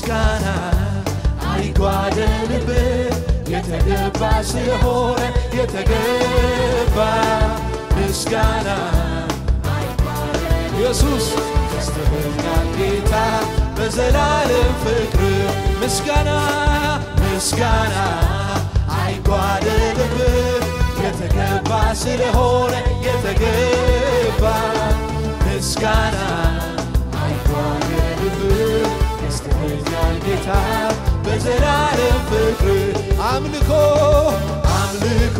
ምስጋና አይጓደልብህ የተገባ ስለሆነ የተገባ ምስጋና ኢየሱስ ያስተበኛል ጌታ በዘላለም ፍቅር ምስጋና ምስጋና አይጓደልብህ የተገባ ስለሆነ የተገባ ምስጋና አይጓደልብህ ያስተበኛል ጌታ በዘላለም ፍቅር አምልኮ አምልኮ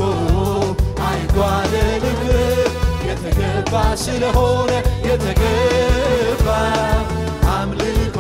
አይጓደልብህ የተገባ ስለሆነ የተገባ አምልኮ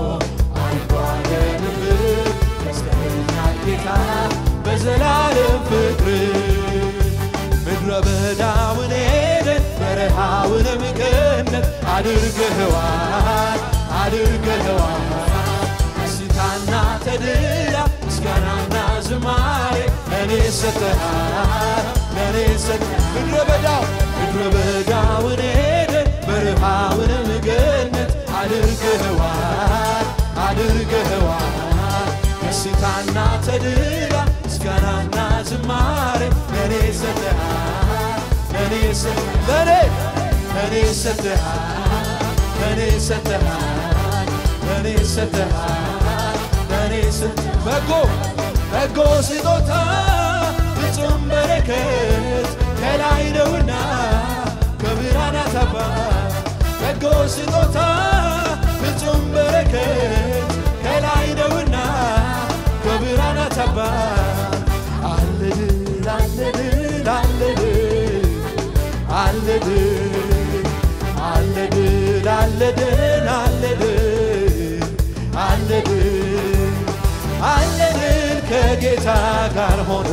አይጓደልብህ ያስተኛል ጌታ በዘላለም ፍቅር ምድረ በዳውን ሄደን በረሃውንም ገነት አድርገኸዋል አድርገኸዋል ደስታና ተድላ ምስጋናና ዝማሬ ለእኔ ሰጠሃል ለእኔ ሰጠ ምድረ በዳው ምድረ በዳውን ሄደን በረሃውንም ገነት አድርገኸዋል አድርገኸዋል ደስታና ተድላ ምስጋናና ዝማሬ ለእኔ ሰጠሃል ለእኔ ሰ ለእኔ ለእኔ ሰጠሃል ለእኔ ሰጠሃል ለእኔ ሰጠሃል ለእኔ ሰ በጎ በጎ ስጦታ ፍጹም በረከት ከላይ ነውና ከብርሃናት አባት በጎ ስጦታ ፍጹም በረከት ከላይ ነውና ከብርሃናት አባት አለ ድል አለ ድል አለ ድል አለ ድል አለ ድል አለ ድል አለ ድል አለ ድል አለ ድል ከጌታ ጋር ሆኖ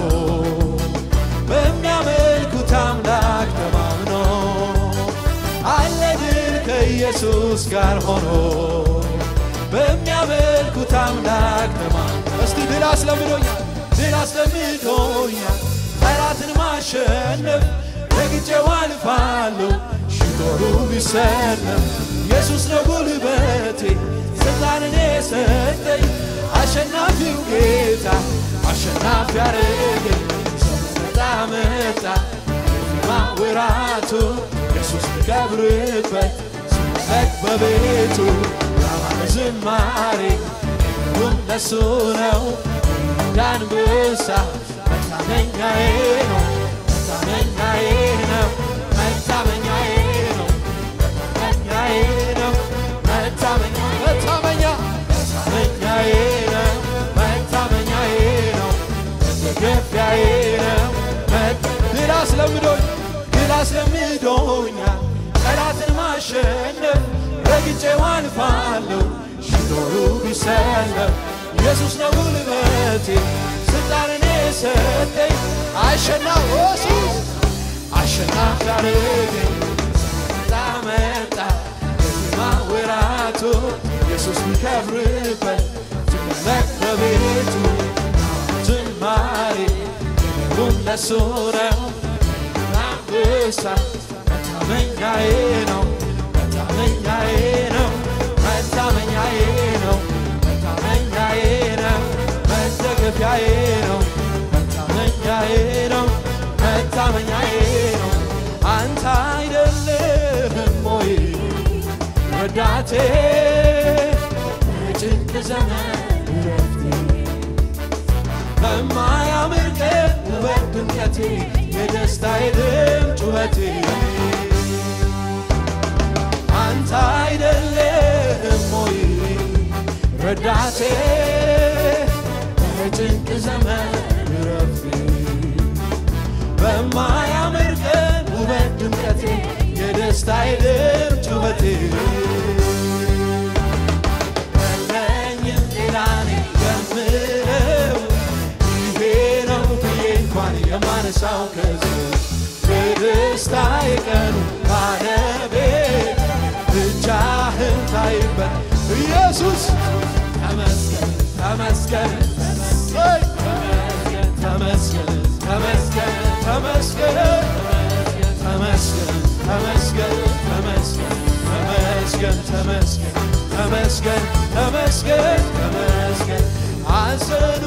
በሚያመልኩት አምላክ ተማምኖ አለ ድል ከኢየሱስ ጋር ሆኖ በሚያመልኩት አምላክ ተማምኖ እስቲ ድል አስለምዶኛል ድል አስለምዶኛል ጠላትን ማሸነፍ ረግጬው አልፋለሁ ሽቶሩ ቢሰለም ኢየሱስ ነው ጉልበቴ ስልጣንን የሰጠኝ አሸናፊው ጌታ አሸናፊ ያረገኝ መጣ መጣ ማወራቱ ኢየሱስ ልከብርበት ስመለክ በቤቱ ያማረ ዝማሬ ሁሉም ለሱ ነው እንዳንበሳ መታመኛዬ ነው መታመኛዬ ነው መታመኛዬ ነው መታመኛዬ ነው መታመኛ መታመኛ መታመኛዬ ነው መታመኛዬ ነው መደገፊያዬ ነው ድል አስለምዶኝ ድል አስለምዶኛል ጠላትን ማሸነፍ ረግጬው አልፋለሁ ሽቶሩ ቢሰለፍ ኢየሱስ ነው ጉልበቴ ስልጣንን የሰጠኝ አሸናፊ ኢየሱስ አሸናፊ ያረገኝ መጣ መጣ በዜማ ወራቱ ኢየሱስ ሚከብርበት ትመለክ በቤቱ ዝማሬ ሁሉም ለሱ ነው አንበሳ መታመኛዬ ነው መታመኛዬ ነው መታመኛዬ ነው መታመኛዬ ነው መደገፊያዬ ነው መታመኛዬ ነው መታመኛዬ ነው አንተ አይደለህም ወይ ረዳቴ ጭንቅ ዘመን ረፍቴ በማያምር ቀን ውበት ድምቀቴ የደስታዬ ድምፅ ጩኸቴ አንተ አይደለህም ወይ ረዳቴ በጭንቅ ዘመን ረፍቴ በማያምር ቀን ውበት ድምቀቴ የደስታዬ ድምፅ ጩኸቴ የለኝም ሌላ እኔ የምለው ይሄ ነው ብዬ እንኳን የማነሳው ከዚህ በደስታ የቀኑ ባለቤት ብቻህን ታይበት ኢየሱስ ተመስገን ተመስገን እሰይ! ተመስገን ተመስገን ተመስገን ተመስገን ተመስገን ተመስገን ተመስገን ተመስገን ተመስገን ተመስገን